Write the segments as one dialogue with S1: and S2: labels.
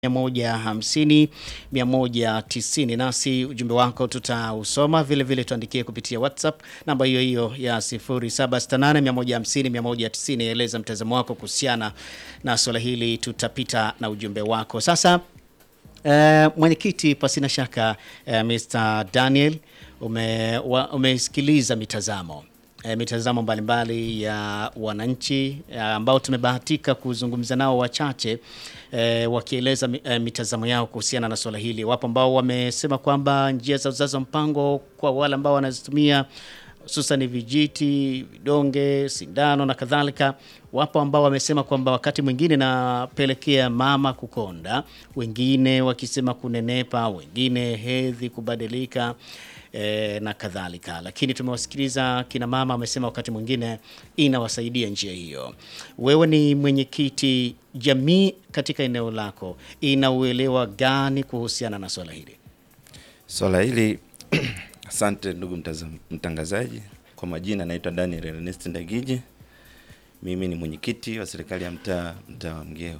S1: 150 190, nasi ujumbe wako tutausoma vile vile, tuandikie kupitia WhatsApp namba hiyo hiyo ya 0768 150 190. Eleza mtazamo wako kuhusiana na swala hili, tutapita na ujumbe wako sasa. Uh, mwenyekiti, pasina shaka uh, Mr. Daniel ume, wa, umesikiliza mitazamo uh, mitazamo mbalimbali ya wananchi uh, ambao tumebahatika kuzungumza nao wachache uh, wakieleza uh, mitazamo yao kuhusiana na swala hili. Wapo ambao wamesema kwamba njia za uzazi wa mpango kwa wale ambao wanazitumia hususan vijiti, vidonge, sindano na kadhalika. Wapo ambao wamesema kwamba wakati mwingine napelekea mama kukonda, wengine wakisema kunenepa, wengine hedhi kubadilika e, na kadhalika. Lakini tumewasikiliza kina mama wamesema wakati mwingine inawasaidia njia hiyo. Wewe ni mwenyekiti, jamii katika eneo lako ina uelewa gani kuhusiana na swala hili?
S2: Swala hili Asante ndugu mtangazaji. Kwa majina naitwa Daniel Ernest Ndagiji, mimi ni mwenyekiti wa serikali ya mtaa mtaa wa Mgeo.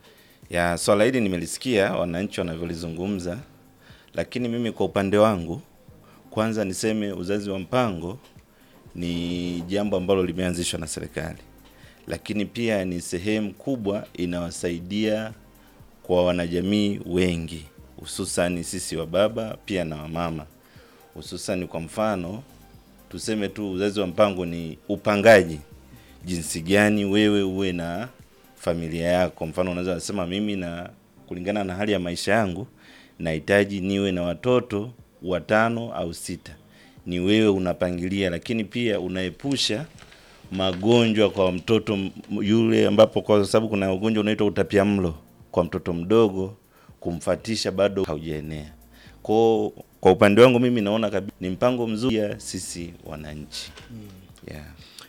S2: Ya swala hili nimelisikia wananchi wanavyolizungumza, lakini mimi kwa upande wangu, kwanza niseme uzazi wa mpango ni jambo ambalo limeanzishwa na serikali, lakini pia ni sehemu kubwa inawasaidia kwa wanajamii wengi, hususani sisi wa baba pia na wamama hususani kwa mfano tuseme tu uzazi wa mpango ni upangaji jinsi gani wewe uwe na familia yako. Mfano unaweza kusema mimi na kulingana na hali ya maisha yangu nahitaji niwe na watoto watano au sita, ni wewe unapangilia, lakini pia unaepusha magonjwa kwa mtoto yule, ambapo kwa sababu kuna ugonjwa unaitwa utapiamlo kwa mtoto mdogo, kumfatisha bado haujaenea kwa kwa upande wangu mimi naona kabisa ni mpango mzuri ya sisi wananchi. Yeah.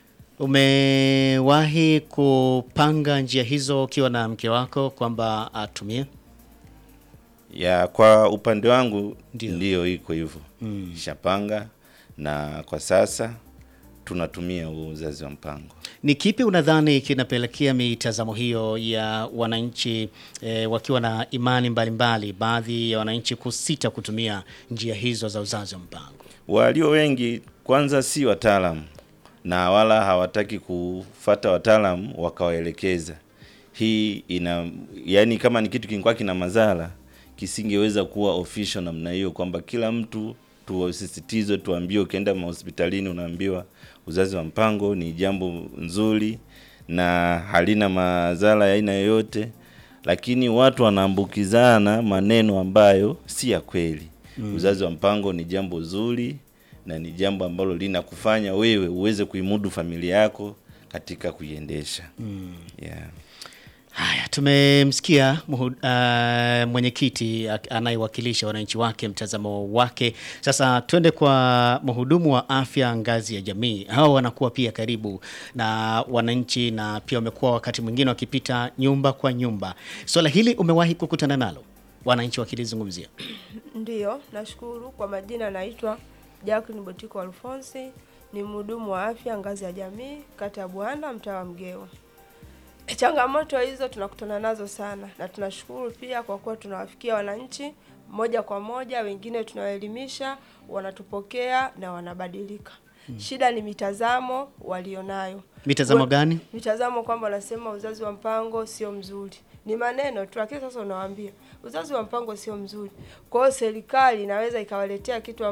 S1: Umewahi kupanga njia hizo ukiwa na mke wako kwamba atumie?
S2: Ya, kwa upande wangu
S1: Ndio.
S2: ndiyo iko hivyo.
S1: Mm.
S2: Shapanga na kwa sasa tunatumia huu uzazi wa mpango.
S1: Ni kipi unadhani kinapelekea mitazamo hiyo ya wananchi eh, wakiwa na imani mbalimbali, baadhi ya wananchi kusita kutumia njia hizo za uzazi wa mpango?
S2: Walio wengi kwanza si wataalamu na wala hawataki kufata wataalamu wakawaelekeza. Hii ina yani, kama ni kitu kingekuwa kina madhara kisingeweza kuwa official namna hiyo, kwamba kila mtu tuwasisitize, tuambiwe, ukienda mahospitalini unaambiwa uzazi wa mpango ni jambo nzuri na halina madhara ya aina yoyote, lakini watu wanaambukizana maneno ambayo si ya kweli. Mm. Uzazi wa mpango ni jambo zuri na ni jambo ambalo linakufanya wewe uweze kuimudu familia yako katika kuiendesha. Mm. Yeah.
S1: Haya, tumemsikia muhu- ah, mwenyekiti ak- anayewakilisha wananchi wake, mtazamo wake. Sasa twende kwa mhudumu wa afya ngazi ya jamii. Hao wanakuwa pia karibu na wananchi na pia wamekuwa wakati mwingine wakipita nyumba kwa nyumba. Swala hili umewahi kukutana nalo, wananchi wakilizungumzia?
S3: Ndiyo, nashukuru. Kwa majina naitwa Jacqueline Botiko Alfonsi, ni mhudumu wa afya ngazi ya jamii kata ya Buhanda mtaa wa Mgeo. Changamoto hizo tunakutana nazo sana, na tunashukuru pia kwa kuwa tunawafikia wananchi moja kwa moja, wengine tunawaelimisha, wanatupokea na wanabadilika. Shida ni mitazamo walionayo.
S1: Mitazamo
S3: We-
S1: gani?
S3: mitazamo kwamba wanasema uzazi wa mpango sio mzuri, ni maneno tu, lakini sasa unawaambia uzazi wa mpango sio mzuri. Kwa hiyo serikali inaweza ikawaletea kitu